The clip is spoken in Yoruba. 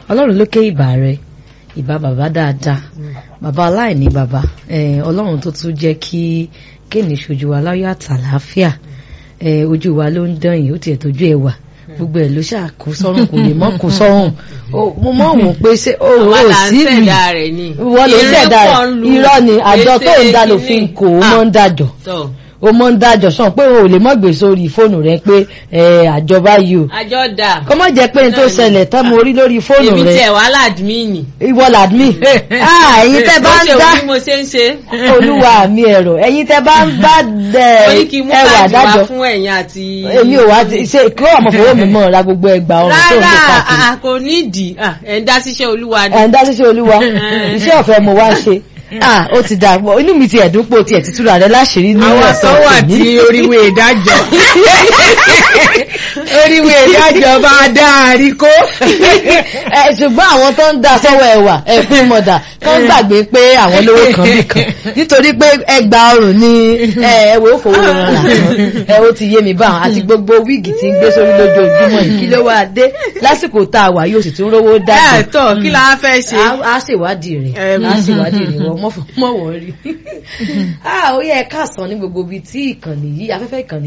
ọlọ́run lókè ìbà rẹ ìbà bàbá dáadáa bàbá aláìní bàbá eh, ọlọ́run tó tún jẹ́ kí kéènì ṣojú wa láyọ̀ àtàlàáfíà eh, ojú wa ló ń dán yìí ó tiẹ̀ tójú ẹ̀ wà gbogbo ẹ̀ ló ṣàkó sọ́run kò lè mọ́ kó sọ́run Ó- mo mọ̀ wọ́n pé ṣé o àwa ò là ń sí rí ṣẹ̀dá rẹ̀ ni. wọ́n ló ń ṣẹ̀dá Ìrẹ́pọ̀ ń lu irọ́ ni àjọ tó ń dá ètè lòfin kìíní. kò ó mọ́ ń dájọ́ Tọ́, ó mọ́ ń dájọ́ sàn pé o ò lè mọ́ gbé sórí fóònù rẹ pé eh, àjọ báyìí o àjọ dà. kó má jẹ́ pé n tó Náà ni. ṣẹlẹ̀ tán mo rí lórí fóònù èmi rẹ tiẹ̀ wà ládùmíìnì. ìwọ làdmí ah ẹ̀yin tẹ́ bá Bó ń ṣe dá wù bí mo ṣe ń ṣe. olúwa mi ẹ̀rọ ẹ̀yin tẹ́ bá ń bá mo ní kí n mú ẹwà káàdì wá dájọ́ fún ẹ̀yin àti. èmi ò wá ti- ṣe kí ọmọ fowó mi mọ̀ ra gbogbo ẹgbà ọrùn tó ń lò rárá káàkiri a kò nídìí Ah, ẹ̀ ń dá síṣẹ́ olúwa ni. ẹ̀ ń dá síṣẹ́ olúwa iṣẹ́ ọ̀fẹ́ mo wá ṣe ah ó ti dà pọ̀ inú mi ti ẹ̀dùn pò tiẹ̀ ti túra rẹ láṣìírí ní àwọn ọ̀sán tó wà tòní. tí oríwé ìdájọ́ oríwé ìdájọ́ bá dáàrí kó. ẹ ṣùgbọ́n àwọn tó ń da sọ́wọ́ ẹ̀wà ẹ̀kún mọ̀dà tó ń gbàgbé pé àwọn lówó kan bì kan nítorí pé ẹgbà ọrùn ni ẹ̀wọ̀ òfòwò lọ́wọ́ làwọn ẹ̀ ó ti yé mi báwọn àti gbogbo wíìgì tí ń gbé sórí lójoojúmọ́ yìí kí ló wá dé lásìkò tá a wà yóò sì tún rówó ẹ dájú tọ́ kí la fẹ́ ṣe. a ṣèwádìí rẹ̀ Em. a ṣèwádìí rẹ̀ wọ́n mọ̀ wọ́n rí. ó yẹ ká sàn ní gbogbo ibi tí ìkànnì yìí afẹ́fẹ́ ìkànnì